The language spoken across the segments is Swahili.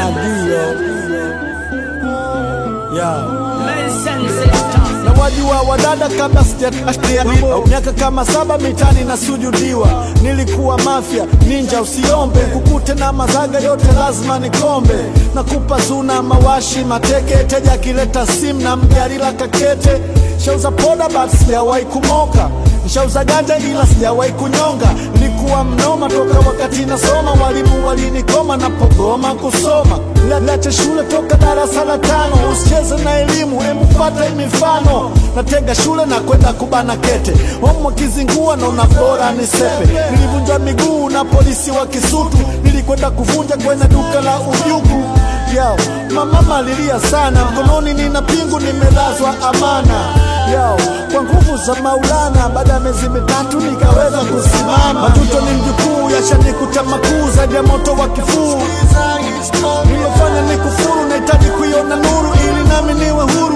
Nadio yeah. na wajua wadada kabla sijatia miaka kama saba mitani na sujudiwa nilikuwa mafya ninja usiombe kukute na mazaga yote lazima nikombe nakupa zuna mawashi mateke teja akileta simu na mjarila kakete shauza poda but sijawahi kumoka nishauza ganja ila sijawahi kunyonga nilikuwa mnoma toka wakati nasoma walimu walinikoma napogoma kusoma Niache shule toka darasa la tano, usicheze na elimu, emufata mifano. Natega shule na kwenda kubana kete, homo kizingua naona bora ni sepe. Nilivunjwa miguu na polisi wa Kisutu, nilikwenda kuvunja kwenye duka la ujugu yao. Mama malilia sana, mkononi nina pingu, nimelazwa amana yao kwa nguvu za Maulana. Baada ya miezi mitatu nikaweza kusimama. Matuto ni mjukuu, yashanikuta makuu zaidi ya moto wa kifuu nilofanya ni kufuru, nahitaji kuiona nuru ili nami niwe huru.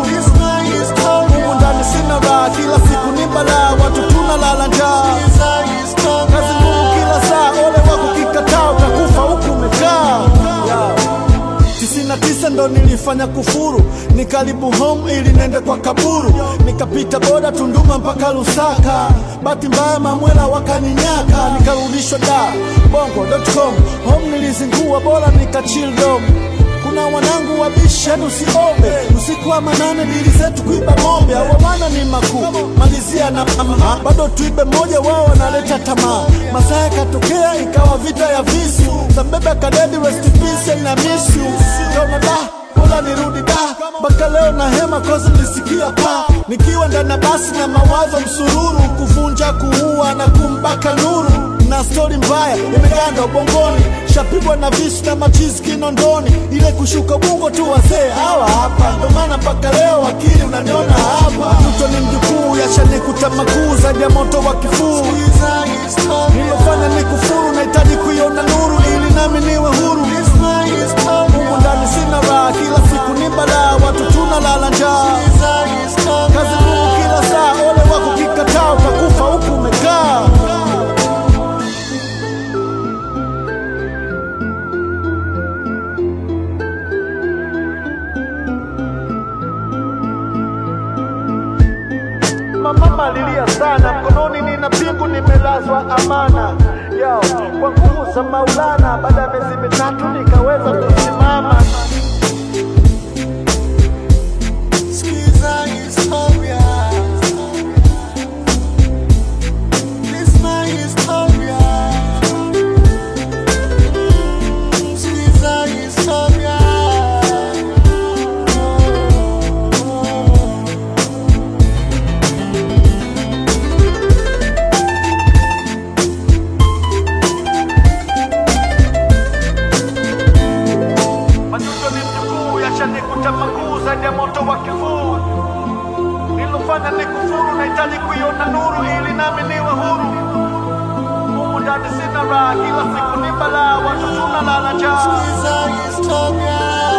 Humu ndani sina raha, kila siku ni balaa, watu tunalala njaa, kazi ngumu kila saa, ole wako kikataa, utakufa huku umekaa yeah. Tisini na tisa ndo nilifanya kufuru, nikaribu home ili nende kwa kaburu, nikapita boda Tunduma mpaka Lusaka, bahati mbaya mamwela wakaninyaka, nikarudishwa da bongo.com home nilizingua, bora nikachill dom kuna wanangu wabishi hadi usiombe usiku wa manane dili zetu kuiba ng'ombe awawana ni makuu malizia na mama bado tuibe moja wao wanaleta tamaa masaa yakatokea ikawa vita ya visu zambebe kadedi rest in peace na miss you kaona da bora nirudi da mpaka leo na hema kozi nisikia pa nikiwa ndani ya basi na mawazo msururu kuvunja kuua na kumbaka nuru na stori mbaya imeganda ubongoni, shapigwa na visu na machizi kinondoni, ile kushuka bungo tu wazee hawa hapa, ndo maana mpaka leo akili unaniona hapa. Mto ni mjukuu, yashanikuta makuu zaidi ya moto wa kifuu, nilofanya ni kufuru, nahitaji kuiona nuru ili nami niwe huru. Humu ndani sina raha, kila siku ni balaa, watu tunalala njaa, kazi ngumu kila saa, ole wako kikataa, utakufa huku umekaa. mama malilia sana, mkononi nina pingu, nimelazwa amana yao kwa nguvu za Maulana. Baada ya miezi mitatu nikaweza kusimama. Skiza historia. This my historia. Skiza historia. Majuto ni mjukuu, yashanikuta makuu zaidi ya moto wa kifuu. Nilofanya ni kufuru, nahitaji kuiona nuru ili nami niwe huru. Humu ndani sina raha, kila siku ni balaa, watu tunalala njaa. Skiza historia.